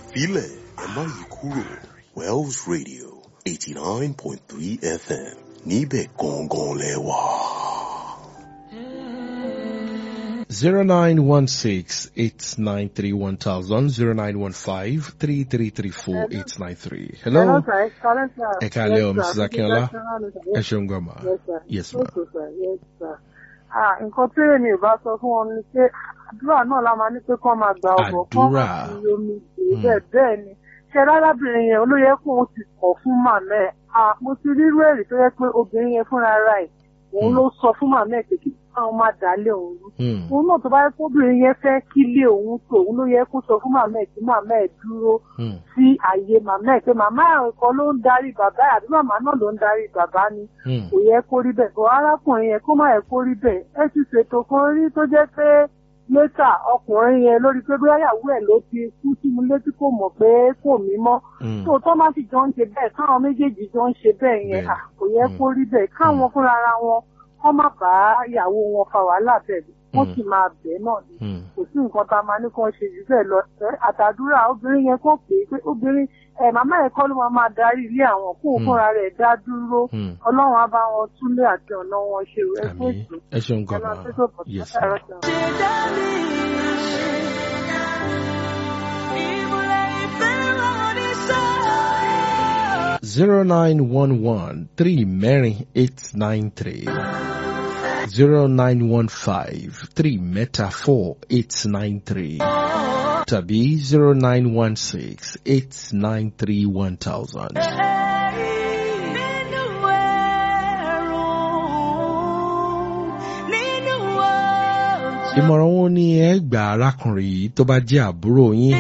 filẹ̀ ẹ má yí kúrò Wells Radio eighty nine point three FM níbẹ̀ gangan lẹ wà. Zero nine one six eight nine three one thousand zero nine one five three three three four eight nine three. Hello. Hello, sir. It's Karen, sir. Ẹ káalẹ́ o, Yes, Mrs. sir. Akínọlá. Yes, Ẹ ṣeun gan ma. Yes, sir. Yes, ma. Okay, sir. Yes, sir. Ah, nǹkan tí èmi ò bá sọ fún wọn ni pé àdúrà náà la máa ní pé kán máa gba ọ̀bọ̀ kán Àdúrà. máa fi omi dè é bẹ́ẹ̀ bẹ́ẹ̀ ni. Ṣé lárábìnrin yẹn olóyè kó o ti kọ̀ fún màmá ẹ̀? Ah, mo ti rírú èrè tó yẹ pé obìnrin yẹn fúnra ara ẹ̀ òun Hmm. ló sọ fún màmá ẹ̀ pé kí káwọn máa dálé òun rú Hmm. òun náà tó bá yẹ kóbìnrin yẹn fẹ́ kílé òun tó òun ló yẹ kó sọ fún màmá ẹ̀ kí màmá ẹ̀ dúró Hmm. sí àyè màmá ẹ̀ pé màmá ẹ̀ kan ló ń darí bàbá ẹ̀ àbí màmá náà ló ń darí bàbá ni Hmm. kò yẹ kó rí bẹ́ẹ̀ bọ́ arákùnrin yẹn kó má yẹ kó rí bẹ́ẹ̀ ẹ ti ṣètò kan rí tó jẹ́ pé lẹ́tà ọkùnrin yẹn lórí pé bóyá ìyàwó ẹ̀ ló ti kú sí mi létí kò mọ̀ pé kò mí mọ́ Hmm. tó tó má sì jọ ń ṣe bẹ́ẹ̀ káwọn méjèèjì jọ ń ṣe bẹ́ẹ̀ yẹn Bẹ́ẹ̀. à, kò yẹ kó rí bẹ́ẹ̀ káwọn fúnra ara wọn kọ́ má bá ìyàwó wọn fa wàhálà bẹ́ẹ̀ wọ́n Mm. sì máa bẹ́ẹ̀ náà ni Hmm. kò sí nǹkan tá a máa ní kán ṣe jù bẹ́ẹ̀ lọ ẹ, àtàdúrà obìnrin yẹn kàn pé pé obìnrin ẹ màmá ẹ̀ kọ́ ló máa máa darí ilé àwọn kó Mm. fúnra rẹ̀ dá dúró Hmm. ọlọ́run á bá wọn túnlé àti ọ̀nà wọn ṣe ẹ fún Àmì. ètò Ẹ ṣeun gan ẹ máa ma. tó tó bọ̀ Yes, látàrọ ma. sàn. Zero nine one one three mẹ́rin eight nine three. Zero nine one five three mẹ́ta four eight nine three. Tàbí zero nine one six eight nine three one thousand. Ìmọ̀ràn wo ni ẹ gbà arákùnrin yìí tó bá jẹ́ àbúrò yín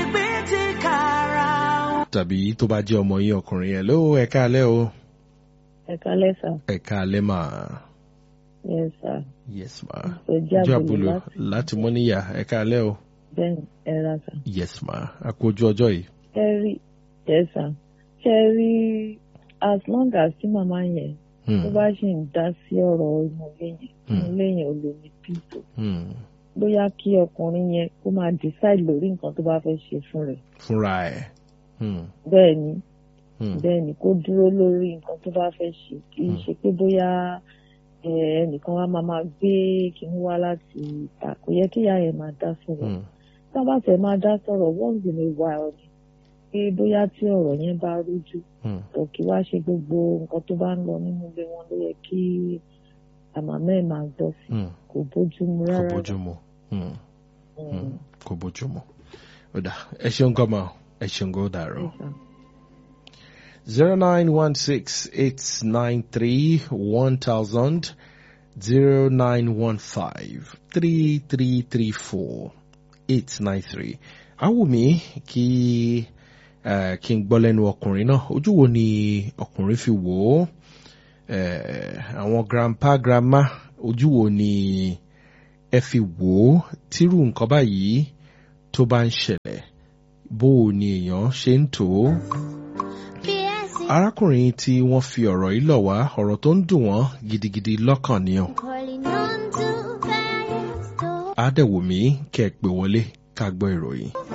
tàbí tó bá jẹ́ ọmọ yín ọkùnrin yẹn ló ẹ káalẹ́ o ẹ kálẹ́ sà ẹ káalẹ́ mà yes sà yes ma ojú ojú àbúrò àbúlò láti láti mọ́níyà ẹ káalẹ́ o bẹ́ẹ̀ ẹ ra sà yes ma a kú ojú ọjọ́ yìí. ṣe rí yes sà ṣe rí as long as tí màmá yẹn Hmm, tó bá ṣì ń dá sí ọ̀rọ̀ inú ilé yẹn Hmm. inú ilé yẹn ò lè ní píìtò hmm, bóyá kí ọkùnrin yẹn kó máa decide lórí nǹkan tó bá fẹ́ ṣe fún rẹ̀ fúnra ẹ̀. Hmm, bẹ́ẹ̀ ni hmm, bẹ́ẹ̀ ni kó dúró lórí nǹkan tó bá fẹ́ ṣe kì í Hmm. ṣe pé bóyá ẹ, ẹnìkan wá máa máa gbé kinní wá láti ìta kò yẹ kí ìyá yẹn máa dá sọ̀rọ̀ hmm, tá a bá tẹ̀ máa dá sọ̀rọ̀ once in a while ni pé bóyá tí ọ̀rọ̀ yẹn bá rújú hmm, kò kí wá ṣe gbogbo nǹkan tó bá ń lọ nínú ilé wọn ló yẹ kí àmàmẹ́ ẹ̀ máa gbọ́ sí hmm. kò bójú mu kò rárá. bójú mu. Hmm, Mm. hmm, kò bójú mu. ó dà ẹ ṣeun gan ma ẹ ṣeun gan ó dàrọ. Yes, sir. zero nine one six eight nine three one thousand zero nine one five three three three four eight nine three. Awùmí kí eh, kí n gbọ́ lẹ́nu ọkùnrin náà ojú wo ni ọkùnrin fi wò ó Eh, àwọn grandpa grandma ojú wo ni ẹ fi wò ó tírú nǹkan báyìí tó bá ń ṣẹlẹ̀ bó o ni èèyàn ṣe ń tò ó arákùnrin tí wọ́n fi ọ̀rọ̀ yìí lọ̀ wá ọ̀rọ̀ tó ń dùn wọ́n gidigidi lọ́kàn ni ọ́ á dẹ̀ wò mí kẹ́ ẹ pè wọlé ká gbọ́ ìròyìn.